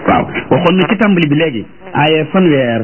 waaw waxoon na ci tàmbali bi léegi aaya fanweer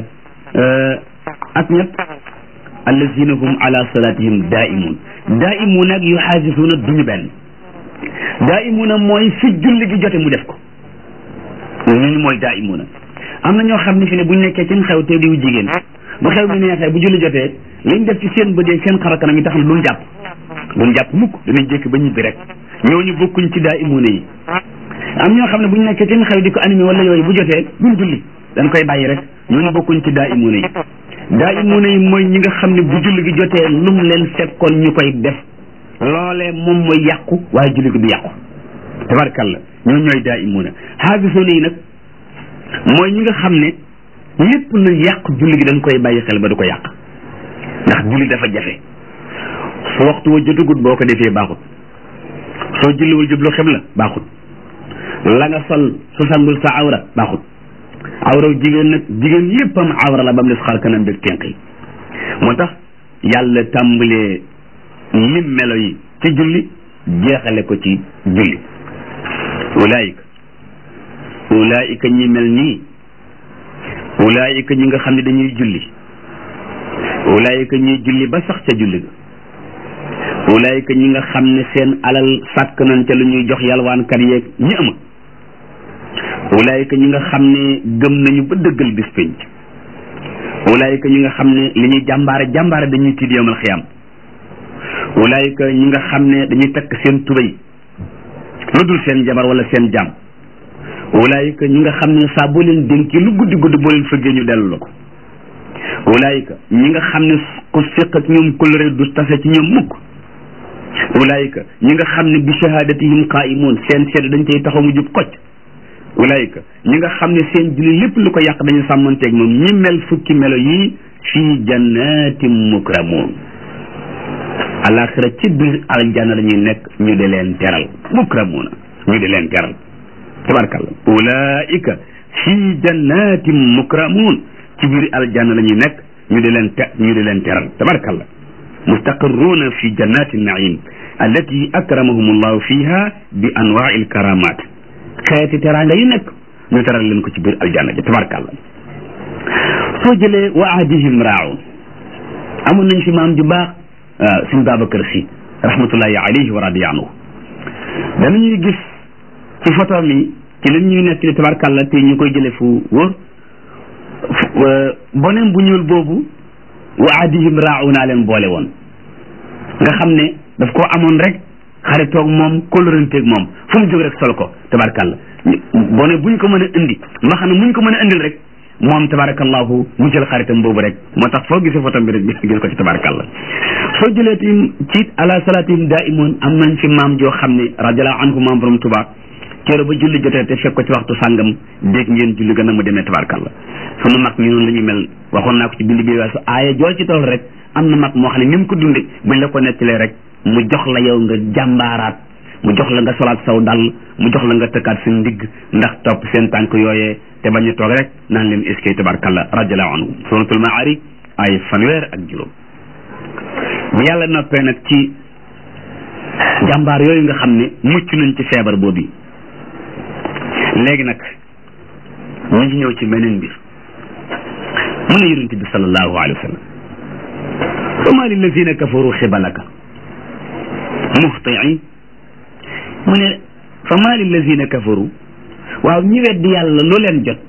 ak ñett allazina hum ala salatihim daimun daimun ak yuxaasisuuna duñu benn daimuuna mooy fi julli gi jote mu def ko ñooñu mooy daimuuna am na ñoo xam ne fi ne buñ nekkee ci xew te diw jigéen bu xew mi neexee bu julli jotee liñ def ci seen bët seen xarakanam yi tax na duñ jàpp duñ jàpp mukk danañ jékki ba ñibbi rek ñooñu bokkuñ ci daimuuna yi am ñoo xam ne buñ nekkee ci xew di ko animé wala yooyu bu jotee duñ julli dañ koy bàyyi rek ñooñu bokkuñ ci daimuuna yi daimuuna yi mooy ñi nga xam ne bu julli gi jotee lum leen fekkoon ñu koy def loolee moom mooy yàqu waaye julli gi du yàqu tabarkalla ñoo ñooy daimuuna xaafisuuna yi nag mooy ñi nga xam ne lépp lu yàq julli gi dañ koy bàyyi xel ba du ko yàq ndax julli dafa jafe su waxtu wa jotagut boo ko defee baaxut soo julliwul jublu xibla baaxut la nga sol su sangul sa awra baaxut awra jigéen nag jigéen yéppam awra la ba mu des xar kanam beeg tenq yi moo tax yàlla tàmbalee lim melo yi ci julli jeexale ko ci julli ulaayika ulaayika ñi mel nii ulaayika ñi nga xam ne dañuy julli ulaayika ñuy julli ba sax ca julli ga ulaayika ñi nga xam ne seen alal sàkk nañ ca lu ñuy jox yalwaankat yeeg ñi ama ulaayika ñi nga xam ne gëm nañu ba dëggal bis penc ulaayika ñi nga xam ne li ñuy jàmbaare jàmbaare dañuy tiit yowmal xiyaam ulaayika ñi nga xam ne dañuy takk seen tubéy lu dul seen jabar wala seen jàmm ulaayika ñi nga xam ne saa boo leen dénkee lu guddi guddi boo leen fëggee ñu dellu la ko ulaayika ñi nga xam ne ku séq ak ñoom kolore du tase ci ñoom mukk ulaayika ñi nga xam ne bi shahadatihim qaimun seen seede dañ cay taxaw mu jub kocc ulaayika ñi nga xam ne seen julli lépp lu ko yàq dañu sàmmanteeg moom ñi mel fukki melo yii fii jannatin mukramun alaxira ci biir aljanna la ñuy nekk ñu di leen teral mukramuna ñu di leen teral tabarkalla ulaika fii jannatin mukramun ci biir aljanna la ñuy nekk ñu di leen te ñu di leen teral tabarkalla mustaqirruna fi jannati naim allati akramahum allahu fiha bi anwaai alkaramat xeeti teraanga yu nekk ñu teral leen ko ci biir aljanna ji tabarkalla soo jëlee wa ahdihim raaun amoon nañ fi maam ju baax suñ Babacar Si rahmatullahi alayhi wa radiya anhu danañuy gis ci photo mi ci leen ñuy nekk li tabarkalla te ñu koy jële fu wóor bonem bu ñuul boobu wa adihim rauna leen boole woon nga xam ne daf koo amoon rek xaritoog moom kóllëranteeg moom fu mu jóg rek sol ko tabarkalla bone buñ ko mën a indi ma xam ne muñ ko mën a indil rek moom tabarakallahu mu jël xaritam boobu rek moo tax foo gisee photo bi rek gis ko ci tabarakallah soo jëlee tim ci ala salatihim daimun am nañ fi maam joo xam ne radiallahu anhu maam borom tuba keero ba julli jotee te fekk ko ci waxtu sàngam dégg ngeen julli gën a mu demee tabarakallah sunu mag ñi noonu la ñu mel waxoon naa ko ci bind bi weesu aaya jool ci tool rek am na mag moo xam ne ni mu ko dunde buñ la ko nettalee rek mu jox la yow nga jàmbaaraat mu jox la nga solaat saw dal mu jox la nga tëkkaat seen ndigg ndax topp seen tànk yooyee te bañ a toog rek naan leen eskay tabarkalla radiallahu anhu suratul maari ay fanweer ak juróom bu yàlla noppee nag ci jàmbaar yooyu nga xam ne mucc nañ ci feebar boobu léegi nag ñu ngi ñëw ci beneen mbir mu ne yonente bi sallallahu alayhi wa sallam fama lillazina kafaru xibalaka muhtiin mu ne fama lillazina kafaru waaw ñi weddi yàlla lu leen jot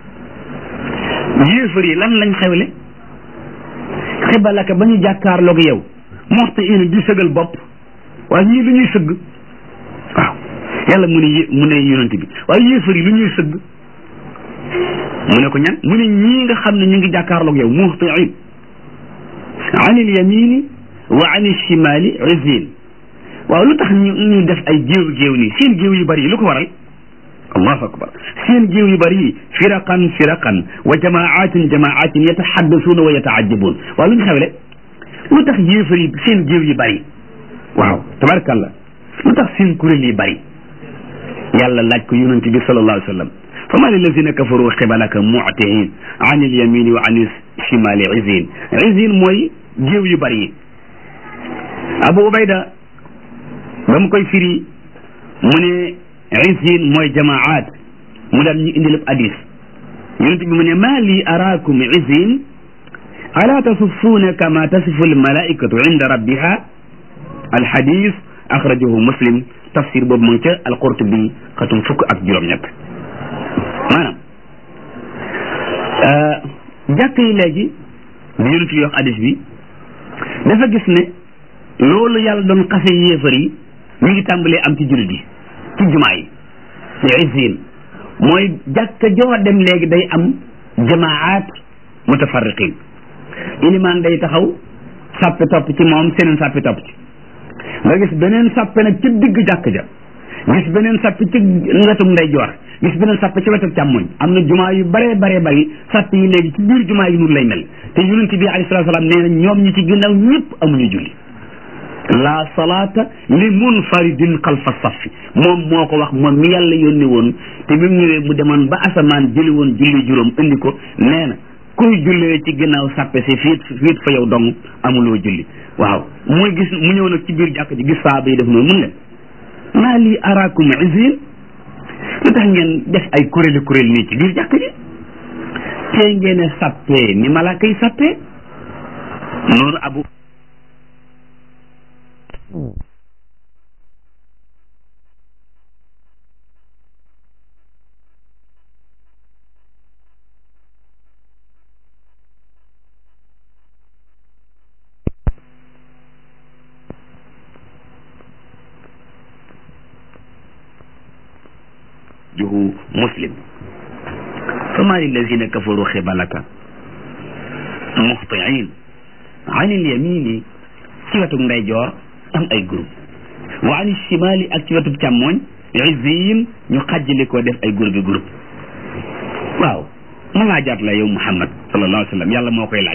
yéefar yi lan lañ xewle xibalaka ba ñu jàkkaarloog yow muhtiin di sëgal bopp waaw ñii lu ñuy sëgg waaw yàlla mu ne yé mu ne yonente bi waaye yéefar yi lu ñuy sëgg mu ne ko ñan mu ne ñii nga xam ne ñu ngi jàkkaarloog yow muhtiin anil yamini wa anil shimali izin waaw lu tax ñu ñu def ay géew géew nii seen géew yu bari yi lu ko waral allahu akbar seen géew yu bari yi firaqan firaqan wa jamaatin jamaatin yatahaddasuuna wa yataajabun waaw lu ñu xewle lu tax yéefar yi seen géew yi bari waaw tabarakallah lu tax seen kuréel yi bari yàlla laaj ko yonente bi sallallahu alayhi wa sallam fama lillazina kafaru xibalaka mu'tiin an il yamini wa an il shimali izin izin mooy géew yu bari yi abu ubayda ba mu koy firi mu ne izin mooy jamaat mu daan ñu indi lépp hadis yonent bi mu ne maa lii araakum izin ala tasuffuuna kama tasifu almalaikatu inda rabbiha alhadis axrajahu muslim tafsir boobu mu ngi ca alqurtubi xatum fukk ak juróom-ñett maanaam jàkk yi léegi bi yonent yi wax hadis bi dafa gis ne loolu yàlla doon xase yéefar yi ñu ngi tàmbalee am ci jullit yi ci jumaa yi ci izin mooy jàkka joo dem léegi day am jamaat mutafarriqin ilimaan day taxaw sàppe topp ci moom seneen sàppe topp ci nga gis beneen sàppe nag ci digg jàkk ja gis beneen sàppe ci wetum ndeyjoor gis beneen sàppe ci wetu càmmoñ am na jumaa yu bare bare bari sàppe yi léegi ci biir jumaa yi nun lay mel te yonent bi alayhi salaatu salaam nee na ñoom ñi ci ginnaaw ñëpp amuñu julli la salaata li munfaridin xalfa safi moom moo ko wax moom mi yàlla yónni woon te bi mu ñëwee mu demoon ba asamaan jëli woon julli juróom indi ko nee na kuy jullee ci ginnaaw sàppe si fiit fiit fa yow dong amuloo julli waaw muy gis mu ñëw nag ci biir jàkk ji gis saaba yi def noonu mun leen maa lii araakum izin lu tax ngeen def ay kuréeli kuréel nii ci biir jàkk ji tey ngeen a sàppee ni malaaka yi sàppee noonu abu juhu muslim fama lillazina kafaru xibalaka muhtiin an ilyamini ci wetu ndeyjoor am ay groupe wa an shimali ak ci wetu càmmooñ izziyin ñu xàjjali ko def ay groupe groupe waaw ma laajaat la yow muhammad sallallahu alayhi wa sallam yàlla moo koy laaj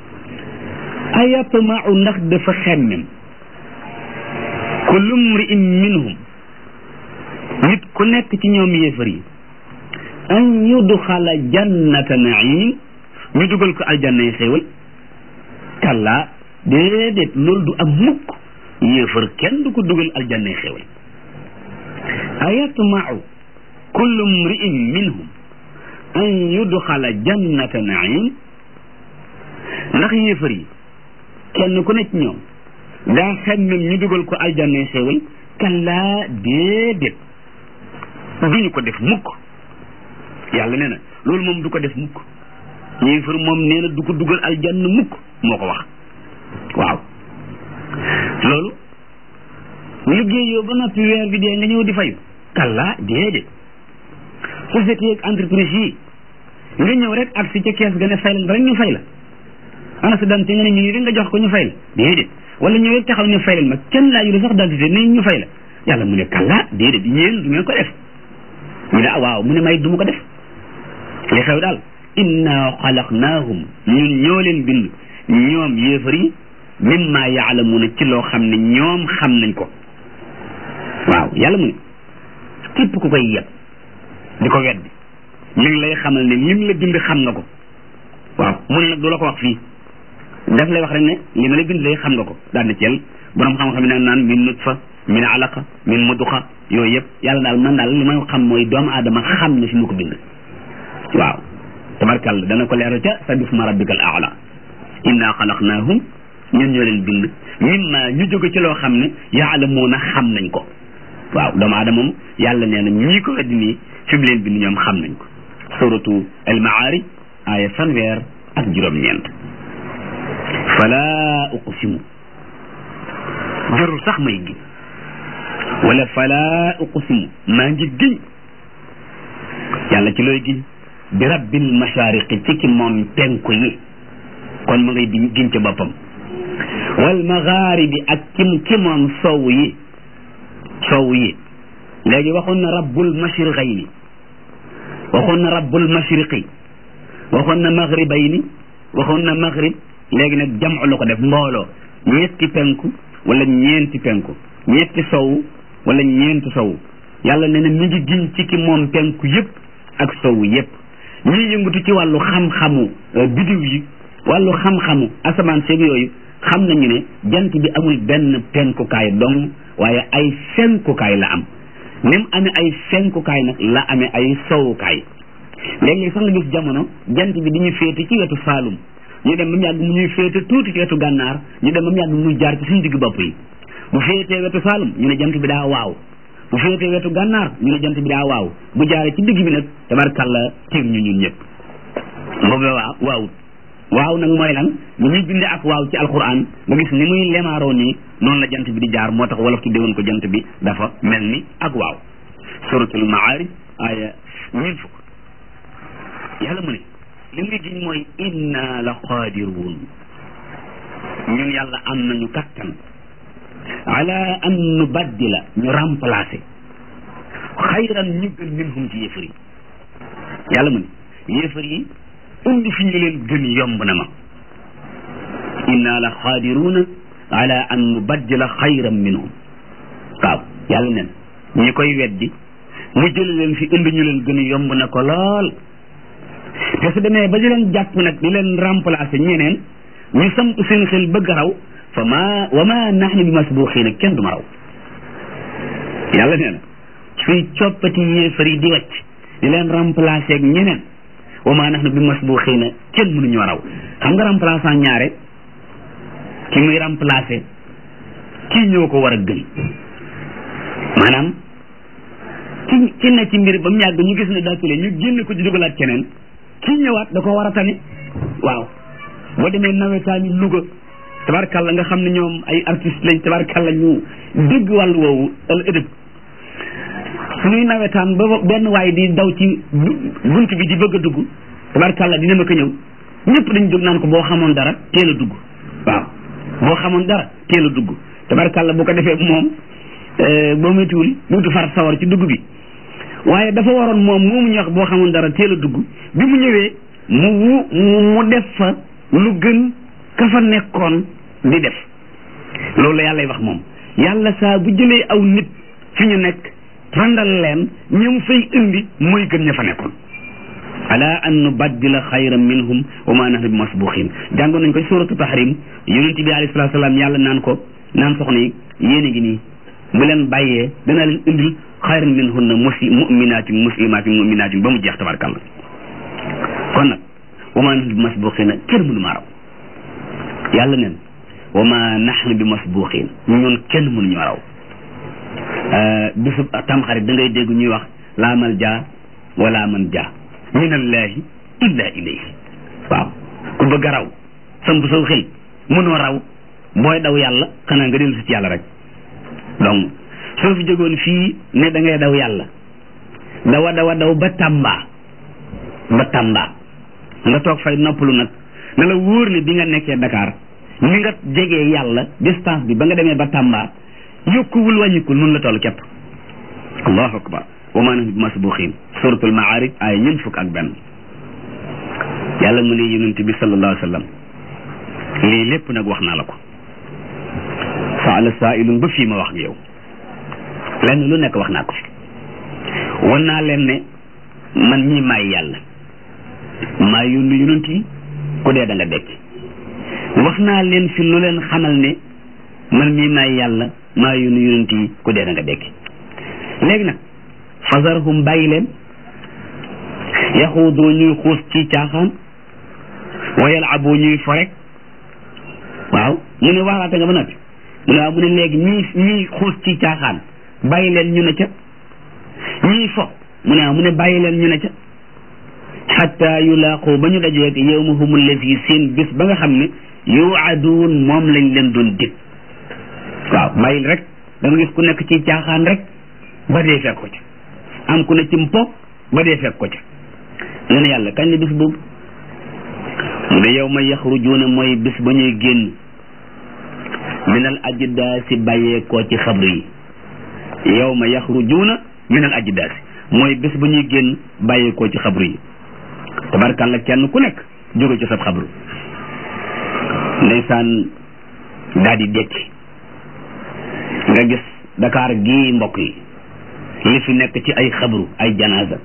ayatmau ndax dafa xemmem kullu mri'in minhum nit ku nekk ci ñoom yéefar yi an yudxala jannata naim ñu dugal ko aljanna yi xéewal kalla déedéet loolu du am mukk yéefar kenn du ko dugal aljanna yi xéewal ayatmau kullu mri'in minhum an yudxala jannata naim ndax yéefar yi kenn ku nekk ci ñoom daa xemmem ñu dugal ko aljanna yi xéewal kalla déedéet duñu ko def mukk yàlla nee na loolu moom du ko def mukk yéefar moom nee na du ko dugal aljanna mukk moo ko wax waaw loolu liggéey yow ba noppi weer bi dee nga ñëw di fayu kalla déedéet société ak entreprise yi nga ñëw rek ak si ca kees ga ne fay la rek ñu fay la ana sa dante nga ne ñu ngi rek nga jox ko ñu fay la déedéet wala ñëw rek taxaw ne fay leen ma kenn laa yu sax dentité ne ñu fay la yàlla mu ne kalla déedéet yéen du ngeen ko def ñu ne ah waaw mu ne may du ma ko def li xew daal inna xalaqnaahum ñun ñoo leen bind ñoom yéefar yi mimma yaalamuuna ci loo xam ne ñoom xam nañ ko waaw yàlla mu ne képp ku koy yeb di ko weddi mi ngi lay xamal ne lim la bind xam nga ko waaw mu ne nag du la ko wax fii daf lay wax rek ne li ma la bind lay xam nga ko daal na ceel borom xam-xam ne naan min nutfa min alaqa min muduxa yooyu yëpp yàlla daal man daal li may xam mooy doomu aadama xam ne fi mu ko bind waaw tabarkàlla dana ko leeral ca sa bisma rabbikal aala inna xalaqnaahum ñun ñoo leen bind mimma ñu jóge ci loo xam ne yaalamuuna xam nañ ko waaw doomu aadama moom yàlla nee na ñii ko weddi nii fi mu leen bind ñoom xam nañ ko suratu al maarij aaya fanweer ak juróom-ñeent fala uqsimu jarul sax may giñ wala fala uqsimu maa ngi giñ yàlla ci looy giñ bi rabbil mashariqi ci ki moom penku yi kon ma ngay di giñ ca boppam wal magharibi ak ki ki moom sow yi sow yi léegi waxoon na rabbul mashriqayni waxoon na rabbul mashriqi waxoon na maghribayni waxoon na maghrib léegi nag jam'u la ko def mbooloo ñetti penku wala ñeenti penku ñetti sow wala ñeenti sow yàlla nee na mi ngi giñ ci ki moom penku yëpp ak sow yëpp ñii yëngatu ci wàllu xam-xamu bidiw yi wàllu xam-xamu asamaan seeg yooyu xam nañu ne jant bi amul benn penkukaay dong waaye ay fenkukaay la am ni mu amee ay fenkukaay nag la amee ay sowukaay léeg-léeg sax nga gis jamono jant bi di ñu féete ci wetu Saalum ñu dem ba mu yàgg mu ñuy féete tuuti ci wetu gànnaar ñu dem ba mu yàgg muy jaar ci suñu digg bopp yi bu féetee wetu Saalum ñu ne jant bi daa waaw bu féetee wetu gànnaar ñu ne jant bi daa waaw bu jaaree ci digg bi nag tabarkàlla tiim ñu ñun ñëpp boobu waaw waawut waaw nag mooy lan bu ñuy bindee ak waaw ci alquran nga gis ni muy lemaaroo nii noonu la jant bi di jaar moo tax wolof tudde woon ko jant bi dafa mel ni ak waaw suratul maarij aya ñeent fukk yàlla mu ne li muy giñ mooy inna la qaadiruun ñun yàlla am nañu kattan ala an nubaddila ñu remplacer xayran ñu gën minhum ci yéefar yi yàlla mu ne yéefar yi indi fi ñu leen gën yomb na ma inna la qaadiruuna ala an nubaddila xayran minhum waaw yàlla nen ñi koy weddi mu jële leen fi indi ñu leen gën yomb na ko lool te su demee ba di leen jàpp nag di leen remplacer ñeneen ñu samp seen xel bëgg raw fa ma wa ma nahnu bi masbuxiina kenn du ma raw yàlla nee na suy coppati yéefar yi di wàcc di leen remplacer ak ñeneen wa ma nahnu bi masbuxiina kenn mënuñu raw xam nga remplaçant ñaare ki muy remplacer kii ñoo ko war a gën maanaam ki ki ne ci mbir ba mu yàgg ñu gis ne daatule ñu génn ko ci dugalaat keneen kii ñëwaat da ko war a tane waaw boo demee nawetaani Louga tabarkalla nga xam ne ñoom ay artiste lañ tabarkalla ñu dégg wàllu woowu al ëdëb suñuy nawetaan ba benn waay di daw ci bunt bi di bëgg a dugg tabarkalla dina ma ko ñëw ñëpp dañ jóg naan ko boo xamoon dara teel a dugg waaw boo xamoon dara teel a dugg tabarkalla bu ko defee moom boo méttiwul duutu far sawar ci dugg bi waaye dafa waroon moom moomu ñu wax boo xamoon dara teel a dugg bi mu ñëwee mu wu mu def fa lu gën ka fa nekkoon di def loolu la yàlla wax moom yàlla saa bu jëlee aw nit fi ñu nekk randal leen ñoom fay indi mooy gën ña fa nekkoon ala an nubaddila xayran minhum wa ma nahnu bi masbuxin jàngoon nañ ko suratu tahrim yonent bi alayhi salatu salaam yàlla naan ko naan soxna yi yéen a ngi nii bu leen bàyyee dana leen indil xayran minhunna musi muminatin muslimatin muminatin ba mu jeex tabarkàlla kon nag wa ma nahnu bi masbuxina kenn mënu maa raw yàlla neen wa ma nahnu bi masbuxin ñun kenn mënuñu raw bisub tamxarit da ngay dégg ñuy wax laa mal jaa wala man jaa min allahi illa ilayhi waaw ku bëgg a raw samp saw xel mënoo raw booy daw yàlla xanaa nga dellu si ci yàlla rek donc soo fi jógoon fii ne da ngay daw yàlla dawa dawa daw ba tàmbaa ba tàmbaa nga toog fay noppalu nag ne la wóor ne bi nga nekkee Dakar ni nga jegee yàlla distance bi ba nga demee ba tàmbaa yokkuwul wàññikul nun la toll képp allahu akbar wa ma nahnu bi masbuxin suratul maarij ay ñeent fukk ak benn yàlla mu ne yonent bi sallallahu alayhi wa sallam lii lépp nag wax naa la ko saala saailun ba fii ma wax ak yow lenn lu nekk wax naa ko fi wan naa leen ne man mii maay yàlla maa yónni yonent yi ku dee da nga dekk wax naa leen fi lu leen xamal ne man mii maay yàlla maa yónni yonent yi ku dee da nga dekk léegi nag fasarhum bàyyi leen yaxuudoo ñuy xuus ci caaxaan wa yalaboo ñuy fo rek waaw mu ne waaraate nga ba noppi mu ne waaw mu ne léegi ñii ñii xuus ci caaxaan bàyyi leen ñu ne ca ñii fo mu ne waaw mu ne bàyyi leen ñu ne ca xatta yulaaqu ba ñu dajeeg yawmahum allazi seen bés ba nga xam ne yuaduun moom lañ leen doon dig waaw bàyyil rek da nga gis ku nekk ci caaxaan rek ba dee fekk ko ca am ku ne ci mpo ba dee fekk ko ca nga ne yàlla kañ la bis boobu mu ne yow ma yaxrujuuna mooy bis ba ñuy génn minal ajdaasi bàyyeekoo ci xabru yi yow ma yaxrujuuna minal ajdaasi mooy bis ba ñuy génn bàyyeekoo ci xabru yi tabarkàlla kenn ku nekk jóge ci sab xabru ndeysaan daal di dekki nga gis Dakar gii mbokk yi li fi nekk ci ay xabru ay janaasa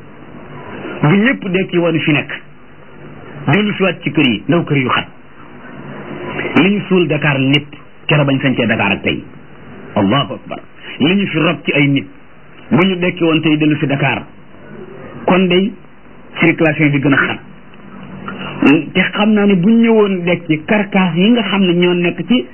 bu ñëpp dekki woon fi nekk dellu si waat ci kër yi ndaw kër yu xat li ñu suul Dakar lépp kere bañ sañcee Dakar ak tey allahu akbar li ñu fi rob ci ay nit bu ñu dekki woon tey dellu si Dakar kon day circulation bi gën a xat te xam naa ne bu ñu ñëwoon dekki carcasse yi nga xam ne ñoo nekk ci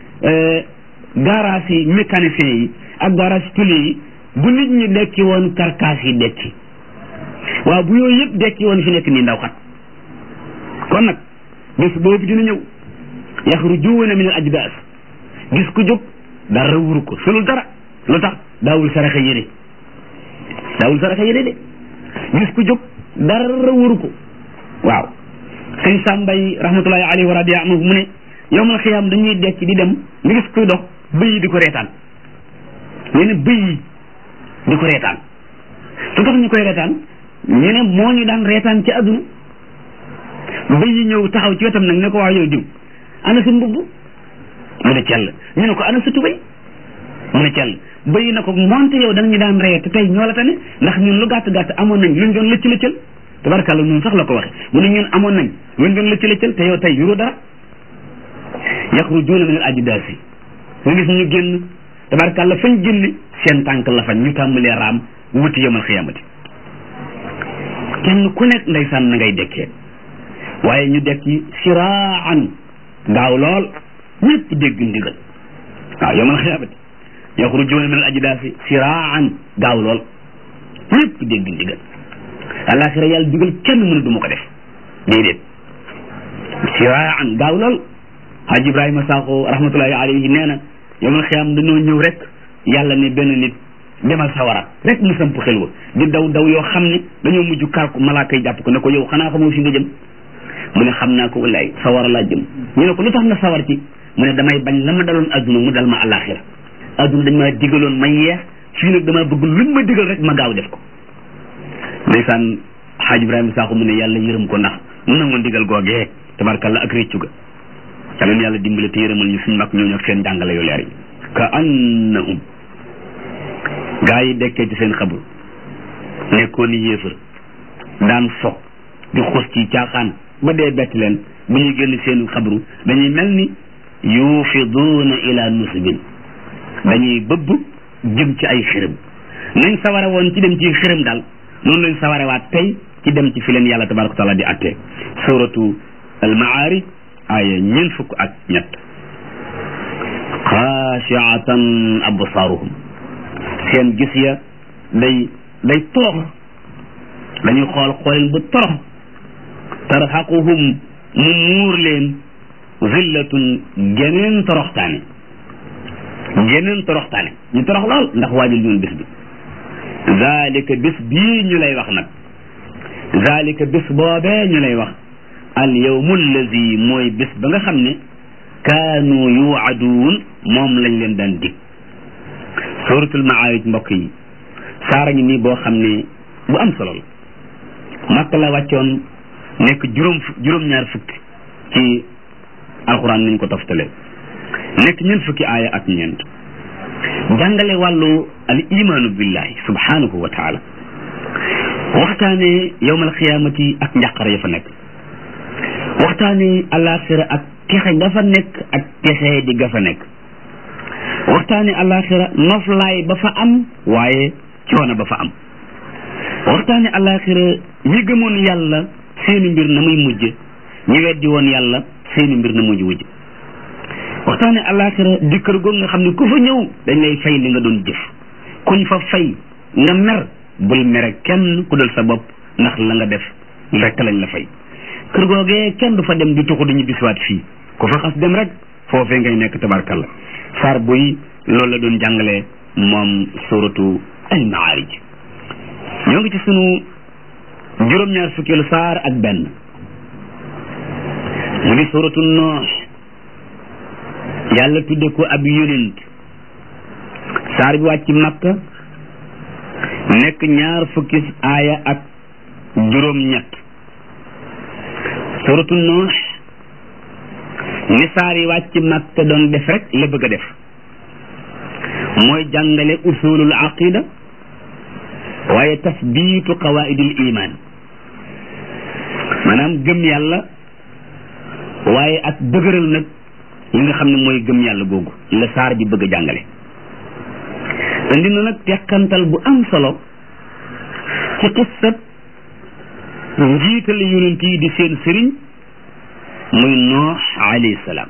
garage yi mécanicien yi ak garage tuli yi bu nit ñi dekki woon carcasse yi dekki waaw bu yooyu yëpp dekki woon fi nekk nii ndaw xat kon nag bés boobu dina ñëw yaxrujuuna min al ajdaas gis ku jóg dara wuru ko solul dara lu tax daawul saraxa yére daawul saraxa yére de gis ku jóg dara wuru ko waaw sëñ sàmbay rahmatullahi alayhi wa radiya anhu mu ne yowmal xiyaam dañuy dekk di dem nga gis kuy dox bëy yi di ko reetaan ñu ne bëy yi di ko reetaan su tax ñu koy reetaan ñu ne moo ñu daan reetaan ci àdduna bëy yi ñëw taxaw ci wetam nag ne ko wax yow diw ana sa mbubb mu ne cell ñu ne ko ana sa tubay mu ne cell bëy yi na ko monte yow da nga ñu daan ree te tey ñoo la tane ndax ñun lu gàtt gàtt amoon nañ luñ doon lëcc lëccal tabarkàlla ñun sax la ko waxe mu ne ñun amoon nañ luñ doon lëcc lëccal te yow tey yuru dara yaxrujuuna min al ajdaasi nga gis ñu génn tabarkàlla fañ génne seen tànk la fañ ñu tàmbalee raam wuti yawmal xiyaamati kenn ku nekk ndeysaan na ngay dekkee waaye ñu dekki siraan gaaw lool ñëpp dégg ndigal waaw yawmal xiyaamati yaxrujuuna min al ajdaasi siraan gaaw lool ñëpp dégg ndigal alaxira yàlla digal kenn mënu du ma ko def déedéet siraan gaaw lool Haji Ibrahima Sakho rahmatullahi alayhi nee na yawmal xiyaam dañoo ñëw rek yàlla ne benn nit demal sawara rek mu samp xel wa di daw daw yoo xam ne dañoo mujj kar ko malaaka yi jàpp ko ne ko yow xanaa xamoo fi nga jëm mu ne xam naa ko wallaay sawara laa jëm ñu ne ko lu tax nga sawar ci mu ne damay bañ la ma daloon adduna mu dal ma alaxira adduna dañ maa digaloon ma yeex fii nag damaa bëgg luñ ma digal rek ma gaaw def ko ndeysaan Haji Ibrahima Sakho mu ne yàlla yërëm ko ndax mu nangoon digal googee tabarkalla ak réccu ga yàlla na yàlla dimbale te yërëmal ñu suñ mag ñooñu ak seen jàngale yu leer yi ka annahum gaa yi dekkee ci seen xabru nekkoon ni yéefar daan fo di xus ci caaxaan ba dee bett leen bu ñuy génn seen xabru dañuy mel ni yufiduuna ila nusbin dañuy bëbb jëm ci ay xërëm nañ saware woon ci dem ci xërëm daal noonu lañ sawarewaat tey ci dem ci fi leen yàlla tabaraka taala di attee suratu al maarij aaya ñeent fukk ak ñett xaashiatan absaaruhum seen gis ya day day torox dañuy xool xooleen bu torox tarhaquhum mu muur leen zillatun geneen toroxtaane geneen toroxtaane ñu torox lool ndax waajal ñun bis bi zalika bis bii ñu lay wax nag zalika bis boobee ñu lay wax al yawmu allazi mooy bis ba nga xam ne kaanu yuwaduun moom lañ leen daan dig suratul maarij mbokk yi saara ngi nii boo xam ne bu am solo la makka la wàccoon nekk juróom juróom-ñaar fukki ci alxuraan niñ ko toftale nekk ñeent fukki aaya ak ñeent jàngale wàllu al imaanu billahi subhanahu wa taala waxtaane yowmal xiyaamati ak njàqare ya fa nekk waxtaane alaxira ak texe nga fa nekk ak texe di ga fa nekk waxtaane alaxira noflaay ba fa am waaye coono ba fa am waxtaane alaxira ñi gëmoon yàlla seeni mbir na muy mujj ñi weddi woon yàlla seeni mbir na mujj wujj waxtaane alaxira di kër goog nga xam ne ku fa ñëw dañ lay fay li nga doon jëf kuñ fa fay nga mer bul mere kenn ku dul sa bopp ndax la nga def rekk lañ la fay kër googee kenn du fa dem di tuxu dañu bisiwaat fii ku fa xas dem rek foofee ngay nekk tabarkalla saar buy loolu la doon jàngale moom suratu al maarij ñoo ngi ci sunu juróom-ñaar fukkeelu saar ak benn mu di suratu noox yàlla tudde ko ab yonent saar bi wàcc makka nekk ñaar fukki aaya ak juróom-ñett suratu noox ni saar yi wàcc makka doon def rek la bëgg a def mooy jàngale usulul aqida waaye tasbiitu qawaidil iman maanaam gëm yàlla waaye ak dëgëral nag li nga xam ne mooy gëm yàlla googu la saar bi bëgg a jàngale indi na nag teqantal bu am solo ci xissab njiital yonent yi di seen sëriñ muy noox alayhi salaam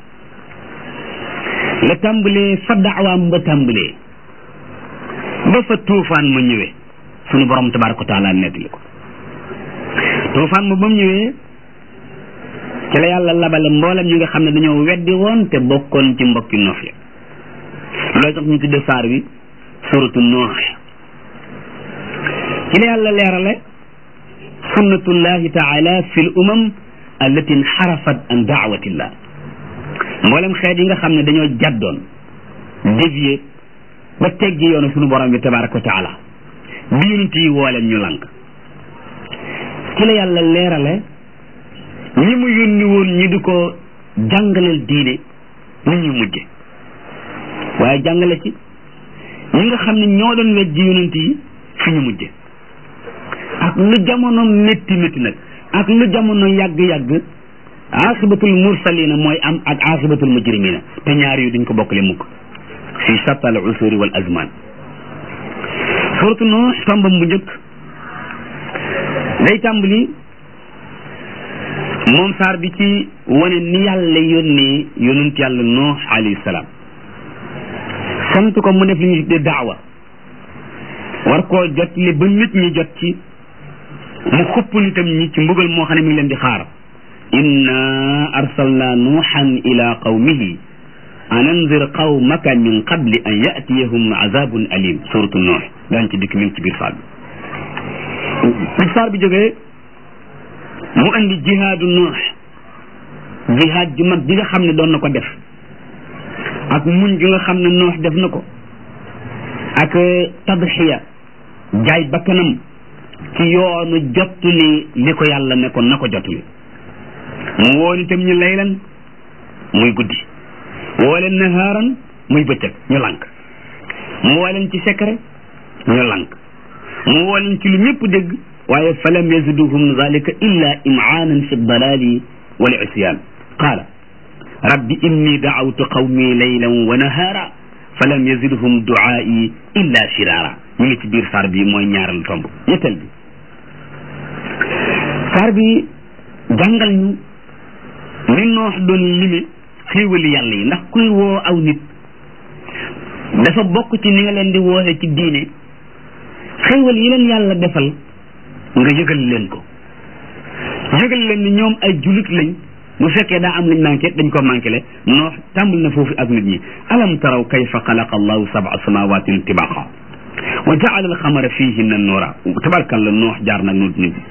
la tàmbalee fa daawaam ba tàmbalee ba fa tuufaan ma ñëwee sunu borom tabaraka wa taala nettali ko tuufaan ma ba mu ñëwee ci la yàlla labale mboolem ñi nga xam ne dañoo weddi woon te bokkoon ci mbokki noox ya loolu tax ñu tudde saar wi suratu noox ci la yàlla leerale sunnatullahi taala fi l umam allati inxarafat an daawatillah mboolem xeet yi nga xam ne dañoo jàddoon dévié ba teggi yoonu sunu borom bi tabaraka wa taala bi yonent yi wooleen ñu lank ci la yàlla leerale ñi mu yónni woon ñi di ko jàngaleel diine ni ñu mujje waaye jàngale ci ñi nga xam ne ñoo doon wejji yonent yi fi ñu mujje ak lu jamono métti métti nag ak lu jamono yàgg-yàgg axibatul mursalina mooy am ak axibatul mujrimina te ñaar yu duñ ko bokkale mukk fi sattal usuri wal azman suratu Nuux tombam bu njëkk day tàmbali moom saar bi ci wane ni yàlla yónnee yonent yàlla Nuux alayhi salaam sant ko mu def li ñu tuddee daawa war koo jot li ba nit ñi jot ci mu xupp nitam ñi ci mbugal moo xam ne mi ngi leen di xaar inna arsalna nuuxan ila qawmihi an anzir qawmaka min qabli an yatiyahum azabun alim suratu nuux daan ci dikk mi ngi ci biir saar bi bi saar bi jógee mu andi jihaadu nuux jihaad ju mag ji nga xam ne doon na ko def ak muñ gi nga xam ne nuux def na ko ak tadxiya jaay bakkanam ci yoonu jottuli li ko yàlla ne ko na ko jottuli mu woon itam ñu laylan muy guddi woo leen nahaaran muy bëccëg ñu lank mu woo leen ci secret ñu lank mu woo leen ci lu ñëpp dégg waaye falam yaziduhum zalika illa imaanan fi dalali wal isyan qaala rabbi inni daawtu qawmi laylan wa nahaara falam yazidhum duaai illa shiraara ñu ngi ci biir saar bi mooy ñaaral tomb ñetteel bi saar bi jàngal ñu ni noox doon lime xéewali yàlla yi ndax kuy woo aw nit dafa bokk ci ni nga leen di wooxe ci diine xéewal yi leen yàlla defal nga yëgal leen ko yëgal leen ni ñoom ay julit lañ bu fekkee daa am luñ manqué dañ ko manqué le noox tàmbal na foofu ak nit ñi alam taraw kayfa xalaqa allahu sab'a samawatin tibaqa wa jaala alxamara fihinna nuura tabarkal la noox jaar nag nut nit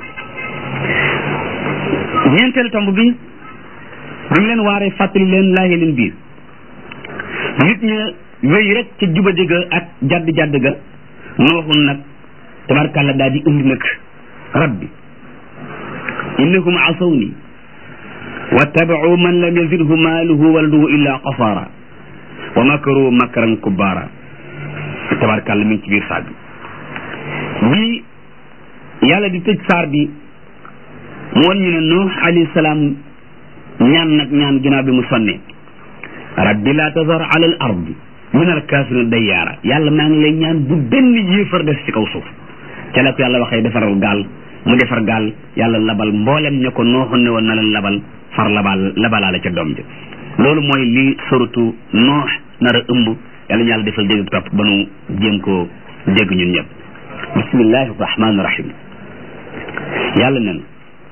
ñeenteel tomb bi bi mu leen waaree fàttali leen laaye leen biir nit ña wéy rek ca juba ga ak jadd jadd ga nooxun nag tabarkalla daal di indi nag rabbi innahum asawni wattabau man lam yazidhu maaluhu waladuhu illa qasaara wa makaru makran kubbaara tabarkalla mi ngi ci biir saar bi bi yàlla di tëj saar bi mu won ñu ne nuux alayhi salaam ñaan nag ñaan ginnaaw bi mu sonne rabbi laa tazar ala al ardi min al kaafirina dayyaara yàlla maa ngi lay ñaan bu benn yéefar des ci kaw suuf ca la ko yàlla waxee defaral gaal mu defar gaal yàlla labal mboolem ña ko nooxoon ne woon na leen labal far labal labalaale ca doom ji loolu mooy li suratu noox nar a ëmb yàlla ñu yàlla defal dégg topp ba nu jéem koo dégg ñun ñëpp bismillahi rahmaani rahim yàlla nen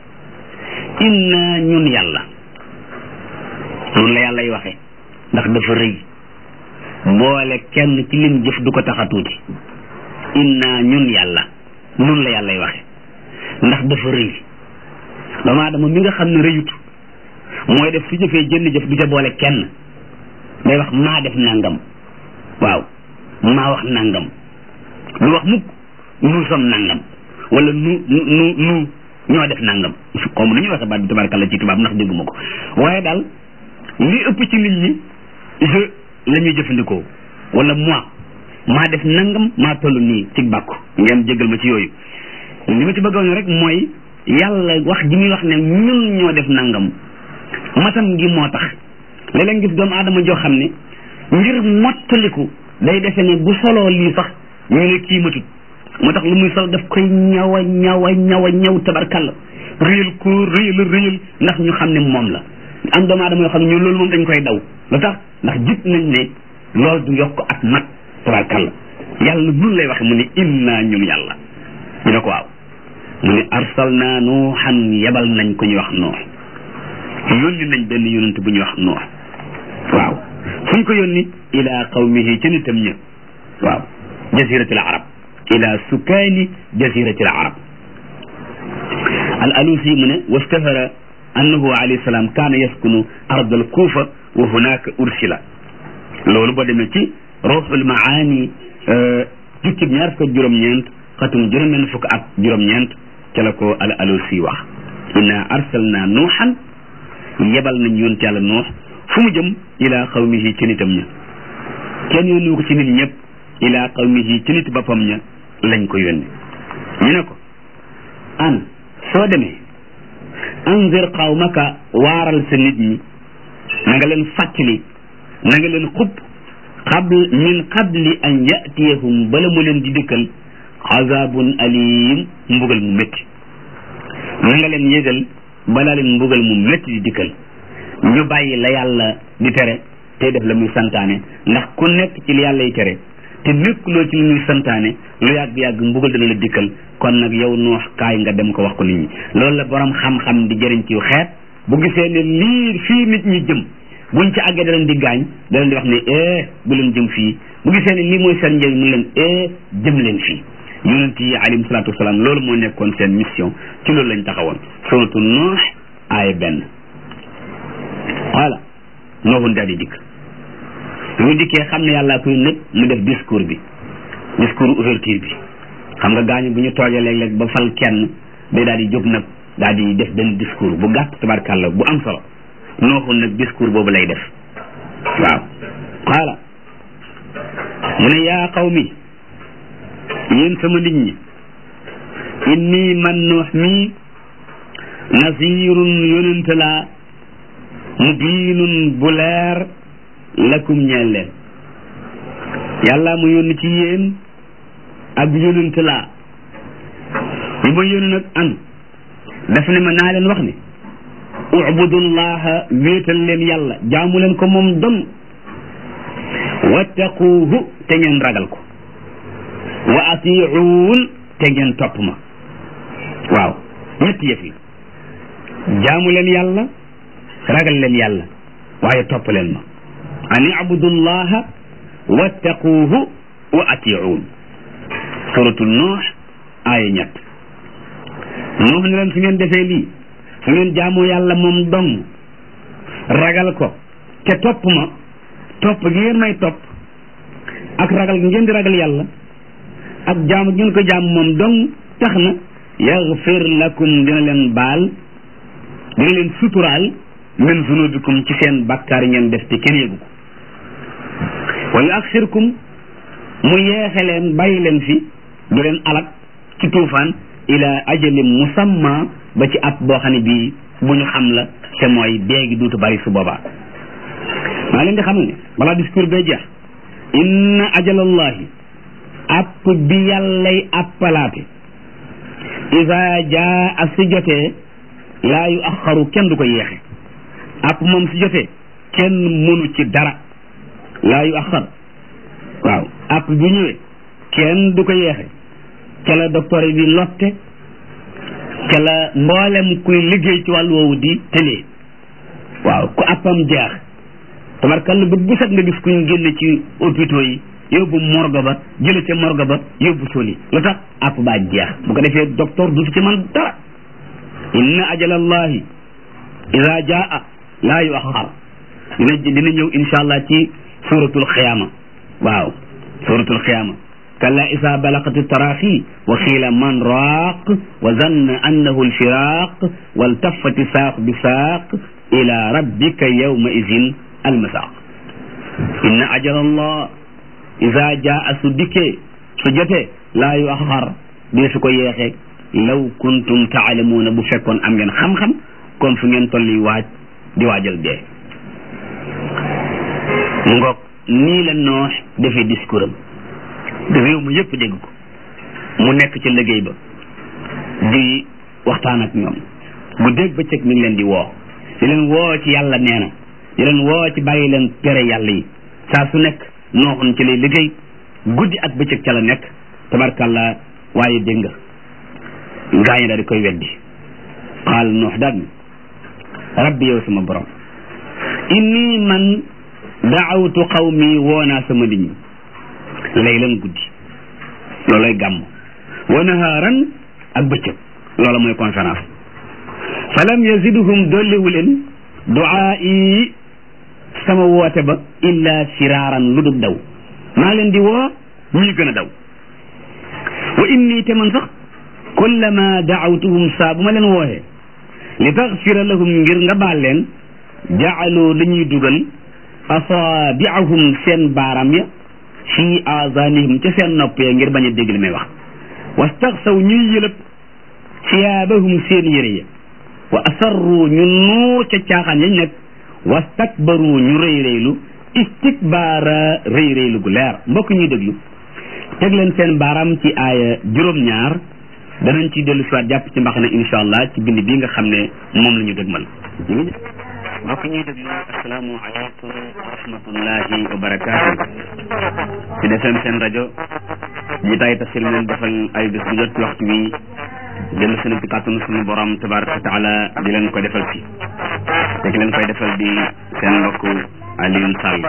inna ñun yàlla noonu la yàlla y waxe ndax dafa rëy boole kenn ci lim jëf du ko tax a tuuti inna ñun yàlla noonu la yàlla y waxe ndax dafa rëy doomu aadama mi nga xam ne rëyut mooy def su jëfee jënn jëf du ca boole kenn day wax maa def nangam waaw maa wax nangam lu wax mukk nu som nangam wala nu nu nu ñoo def nangam comme nu ñuy waxe baat bi tabarkalla ci tubaab ndax dégguma ko waaye daal li ëpp ci nit ñi je la ñuy jëfandikoo wala moi maa def nangam maa toll nii ci bàkku ngeen jégal ma ci yooyu li ma ci bëggoon rek mooy yàlla wax ji muy wax ne ñun ñoo def nangam matam gi moo tax léeg-léeg gis doomu aadama joo xam ne ngir mottaliku day defe ne bu soloo lii sax ñu ne kii matut moo tax lu muy sol daf koy ñawa ñawa ñawa ñaw tabarkalla réyal ko réyal réyal ndax ñu xam ne moom la am doomu aadama yoo xam ne ñu loolu moom dañ koy daw lu tax ndax gis nañ ne loolu du yokk ak mat tabarkalla yàlla nun lay waxe mu ne inna ñun yàlla ñu ne ko waaw mu ne arsalna nuuxan yebal nañ ko ñuy wax noox yónni nañ benn yonent bu ñuy wax noox waaw fu ñu ko yónni ila qawmihi ca nitam ña waaw jaziratil arab ila sukaani jaziratil arab al alusi mu ne wastahara annahu alayhi salaam kaana yaskunu ard al kuufa wa hunaka ursila loolu boo demee ci ruuxul maani jukkib ñaar fukk ak juróom-ñeent xatum juróom-ñeent fukk ak juróom-ñeent ca la ko al alusi wax inna arsalna nuuxan yebal nañ yoon ci yàlla nuux fu mu jëm ila qawmihi ci nitam ña kenn yónni ko ci nit ñëpp ila qawmihi ci nit boppam ña lañ ko yónni ñu ne ko an soo demee anzir qawmaka waaral sa nit ñi na nga leen fàttali na nga leen xub qabl min qabli an yatiyahum bala mu leen di dëkkal azabun alim mbugal mu métti na nga leen yëgal balaa leen mbugal mu métti di dikkal ñu bàyyi la yàlla di tere tey def la muy santaane ndax ku nekk ci li yàlla yi tere te nekkuloo ci li muy santaane lu yàgg-yàgg mbugal dana la dikkal kon nag yow noox kaay nga dem ko wax ko nit ñi loolu la borom xam-xam di jëriñ ci xeet bu gisee ne lii fii nit ñi jëm buñ ci àggee da leen di gaañ da leen di wax ne eh bu leen jëm fii bu gisee ne lii mooy seen njëriñ mu leen eh jëm leen fii yonent yi alayhim salaatu wasalaam loolu moo nekkoon seen mission ci loolu lañ taxawoon suratu noox aaya benn voilà nooxun daal di dikk mu dikkee xam ne yàllaa koy nëb mu def discours bi discours ouverture bi xam nga gaañu bu ñu toogee léeg-léeg ba fal kenn day daal di jóg nag daal di def benn discours bu gàtt tabarkàlla bu am solo nooxun nag discours boobu lay def waaw xaala mu ne yaa qawmi yéen sama nit ñi inni man noox mii nasirun yonente laa mubiinun bu leer lakum ñeel leen yàlla mu yónni ci yéen ak yonente laa bi ma yónni nag an daf ne ma naa leen wax ne ubudullaha wéetal leen yàlla jaamu leen ko moom dong wattaquuhu te ngeen ragal ko wa atiuun te ngeen topp ma waaw ñetti yëf yi jaamu leen yàlla ragal leen yàlla waaye topp leen ma an ibudullaha wattaquuhu wa atiuun suratul nuux aaya ñett nuux ne leen su ngeen defee lii su ngeen jaamoo yàlla moom dong ragal ko te topp ma topp gi ngeen may topp ak ragal gi ngeen di ragal yàlla ak jaamu ngeen ko jaam moom dong tax na yaxfir lakum dina leen baal dina leen suturaal min zunubikum ci seen bakkaar yi ngeen def te kenn yëgu ko wa yuaxirkum mu yeexe leen bàyyi leen fi du leen alak ci tuufaan ila ajalin musamma ba ci ab boo xam ne bii bu ñu xam la te mooy déegi duutu bari su boobaa maa leen di xam ne balaa discours bee jeex inna ajalallahi app bi yàllay appalaate isa jaa ak si jotee laa yu axaru kenn du ko yeexe app moom si jotee kenn mënu ci dara laa yu axar waaw app bi ñëwee kenn du ko yeexe ca la docteur yi di lotte ca la mboolem kuy liggéey ci wàllu woowu di tëlee waaw ku appam jeex tabarkalla bët bu set nga gis kuñ génne ci hôpitaux yi yóbbu morgue ba jële ca morgue ba yóbbu soli lu tax app baa jeex bu ko defee docteur du ci man dara inna ajalallahi ida jaa laa yu axar dina dina ñëw insha allah ci suratul xiyaama waaw suratul xiyaama kalla isa balaqat taraxi wa xiila man raaq wa zanna annahu alfiraq waltafati saaq bi saaq ila rabbika yawma idin almasaq inna ajala allah isa jaa su dikkee su jotee laa yu axar dee su ko yeexe law kuntum taalamuuna bu fekkoon am ngeen xam-xam kon fu ngeen tolli waaj di waajal dee mu ngoog nii la noox defee discours am réew mi yëpp dégg ko mu nekk ci liggéey ba di waxtaan ak ñoom bu dégg bëccëg mi ngi leen di woo di leen woo ci yàlla nee na di leen woo ci bàyyi leen tere yàlla yi saa su nekk nooxun ci lay liggéey guddi ak bëccëg ca la nekk tabarkàlla waaye dégg nga gaa ñi daal di koy weddi qaal noox daal ni rabbi yow sama borom inni man daawtu qawmi woonaa sama nit ñi laylan guddi looloy gàmm wa nahaaran ak bëccëg loola mooy conférence falam yazidhum dolliwu leen duaa'i sama woote ba illa firaaran lu dul daw maa leen di woo ñuy gën a daw wa inni te man sax kullama daawtuhum saa bu ma leen wooxee li taxfira lahum ngir nga baal leen jaalu dañuy dugal asaabiahum seen baaraam ya fi aazaanihim ca seen nopp ya ngir bañ a dégg li may wax wastaxsaw ñuy yëlëb siyaabahum seen yére ya wa asarru ñu nuu ca caaxaan yañ nekk wastakbaru ñu rëy rëylu istikbaara rëy rëylu gu leer mbokk ñuy déglu teg leen seen baaraam ci aaya juróom-ñaar danañ ci dellu siwaat jàpp ci mbaxana insha allah ci bind bi nga xam ne moom la ñu dëgmal mbokk ñuy déglu asalaamu aleykum wa rahmatullahi wa barakaatu ci defem seen rajo ji tay tafsir leen defal ay bés bu jot ci waxtu wi dellu seen ci kàttanu suñu borom tabaraka wa taala di leen ko defal ci te ki leen koy defal di seen mbokk Alioune Sall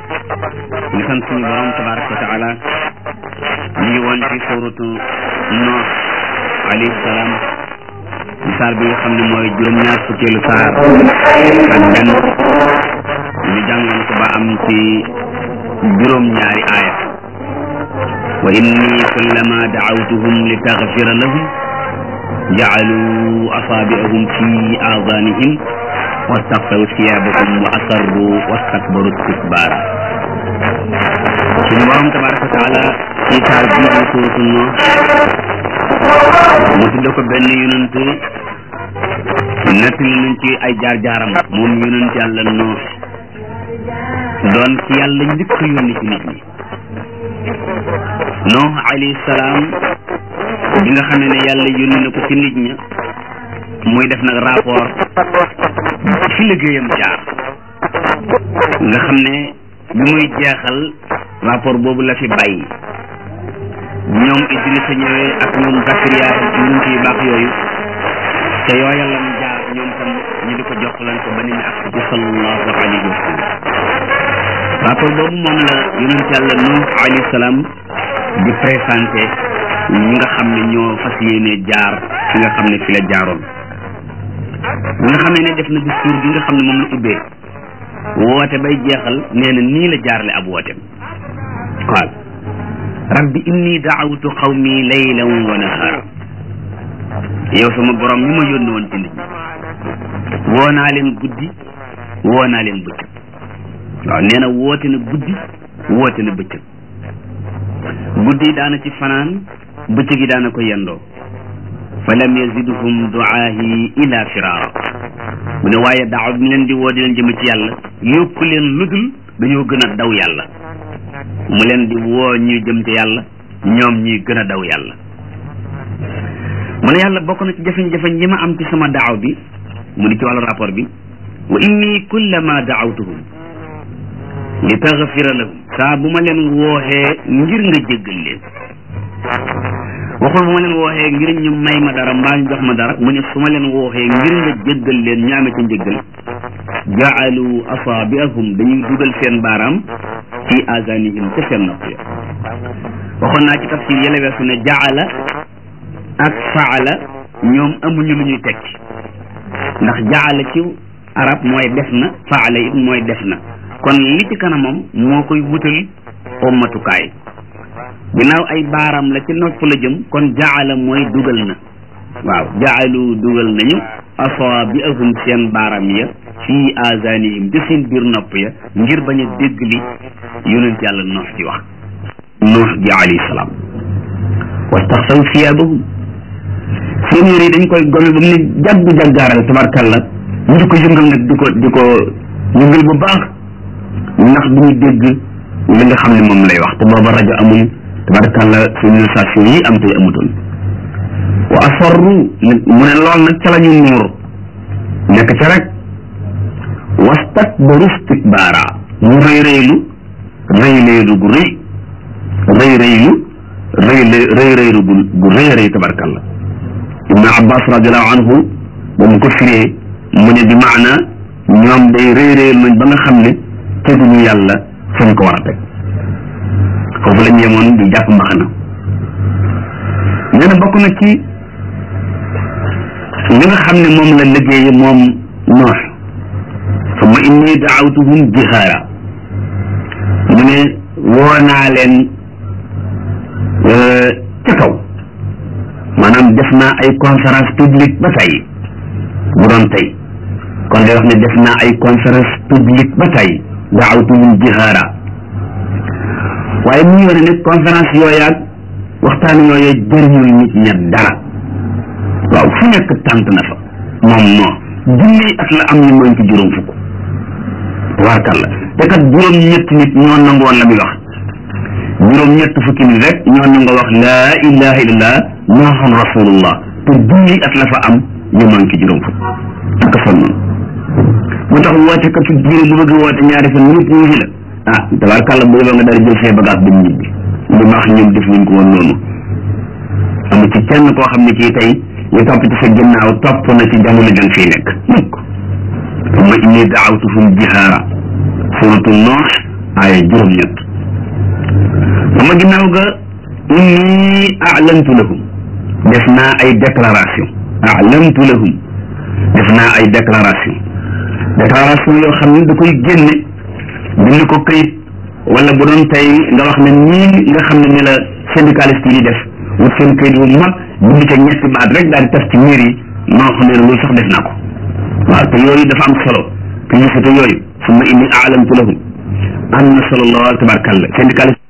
ñu sant suñu borom tabaraka wa taala ñu ngi woon ci suuratu Nuux alayhi salaam saar bi nga xam ne mooy juróom-ñaar fukkeelu saar ak benn ñu jàngoon ko ba am ci juróom-ñaari aaya wa inni kullama daawtuhum li taxfira lahum jaalu asaabiahum fi aadanihim wastaxsaw siyaabahum wa asarru wastakbaru istikbaara suñu borom tabaraka wa taala ci saar bi di suuratu Nuux mu tudde ko benn yonent nettali nañ ci ay jaar-jaaram moom yonent yàlla Nuux doon ci yàlla njëkk yónni ci nit ñi Nuux alayhi salaam bi nga xam ne yàlla yónni na ko ci nit ña muy def nag rapport fi liggéeyam jaar nga xam ne bi muy jeexal rapport boobu la fi bàyyi ñoom Idrissa ñëwee ak ñoom Zakariya ak ñun ci baax yooyu te yooya lam jaar ñoom tam ñu di ko jokkalante ba ni ñu ak ci sallallahu alayhi wa sallam rapport boobu moom la yonent yàlla Nuux alayhi salaam di présenté ñi nga xam ne ñoo fas yéene jaar fi nga xam ne fi la jaaroon bi nga xam ne def na discours bi nga xam ne moom la ubbee woote bay jeexal nee na nii la jaarale ab wooteem qaal rabbi inni daawtu qawmi laylan wa nahaara yow sama borom ñu ma yónni woon ci nit ñi woo naa leen guddi woo naa leen bëccëg waaw nee na woote na guddi woote na bëccëg guddi yi daana ci fanaan bëccëg yi daana ko yendoo fa lam yazidhum duaahi ila firaara mu ne waaye daaw bi leen di woo di leen jëme ci yàlla yokku leen ludul dañoo gën a daw yàlla mu leen di woo ñuy jëm ci yàlla ñoom ñuy gën a daw yàlla mu ne yàlla bokk na ci jafe-jafe yi ma am ci sama daaw bi mu di ci wàllu rapport bi wa inni kullama daawtuhum li taxfira lahum saa bu ma leen wooxee ngir nga jéggal leen waxul bu ma leen wooxee ngir ñu may ma dara mbaa ñu jox ma dara mu ne su ma leen wooxee ngir nga jéggal leen ñu amee ca njéggal jaalu asaabiahum dañuy dugal seen baaraam fi azanihim ca seen nopp ya waxoon naa ci tafsir yële weesu ne jaala ak faala ñoom amuñu lu ñuy tekki ndax jaala ci arab mooy def na faala it mooy def na kon li ci kanamam moo koy wutal ommatukaay ginnaaw ay baaraam la ci nopp la jëm kon jaala mooy dugal na waaw jaalu dugal nañu asaabiahum seen baaraam ya fii azanihim ci seen biir nopp ya ngir bañ a dégg li yonent yàlla noox di wax noox ji alayhi salaam wastaxsaw siyaabahum seen yére yi dañ koy gome ba mu ne jaggu jaggaaral tabarkalla ñu di ko yëngal nag di ko di ko yëngal bu baax ndax duñu dégg li nga xam ne moom lay wax te booba rajo amul tabarkàlla civilisation yi am tey amutoon wa asarru mu ne lool nag ca la ñu nuur nekk ca rek wastakbaru istikbaara ñu rëy rëylu rëy rëylu gu rëy rëy rëylu rëy rëy rëylu gu gu rëy rëy tabarkàlla ibnu abbas radiallahu anhu ba mu ko firee mu ne bi maana ñoom day rëy rëylu nañ ba nga xam ne teguñu yàlla fañ ko war a teg foofu la ñu yemoon di jàpp mbaxana nee na bokk na ci li nga xam ne moom la liggéeye moom noox summa inni daawtuhum jihaara mu ne woo naa leen ca kaw maanaam def naa ay conférence publique ba tey bu doon tey kon day wax ne def naa ay conférence publique ba tey daawtuhum jihaara waaye mu wane ne conférence yooyaag waxtaan yooyee jëriñul nit ña dara waaw fu nekk tànt na fa moom moo junniy at la am ñu mën ci juróom fukk tabaarkàlla te kat juróom ñetti nit ñoo nangu woon la muy wax juróom ñett fukki nit rek ñoo nangu wax laa ilaha illallah muhammadun rasulullah te junniy at la fa am ñu mën ci juróom fukk ak sonnoon moo tax woote kat su diine bu bëgg woote ñaari fan ñëpp ñu ngi la ah tabaarkàlla bu yóbboo nga dara jël say bagage dem ñibbi lu baax ñoom def nañ ko woon noonu amu ci kenn koo xam ne kii tey ñu topp ci sa ginnaaw topp na ci jamono jën fii nekk mukk summa inni daawtuhum jihaara suratu noox aaya juróom-ñett sama ginnaaw ga inni a'lantu lahum def naa ay déclaration a'lantu lahum def naa ay déclaration déclaration yoo xam ne da koy génne bind ko këyit wala bu doon tey nga wax ne nii nga xam ne ni la syndicaliste yi def wut seen këyit bu mag bind ca ñetti baat rek daal di tas ci miir yi noo xam ne loolu sax def naa ko waaw te yooyu dafa am solo publicité yooyu summa inni a'lamtu lahum am na solo lool tabarkalla syndicaliste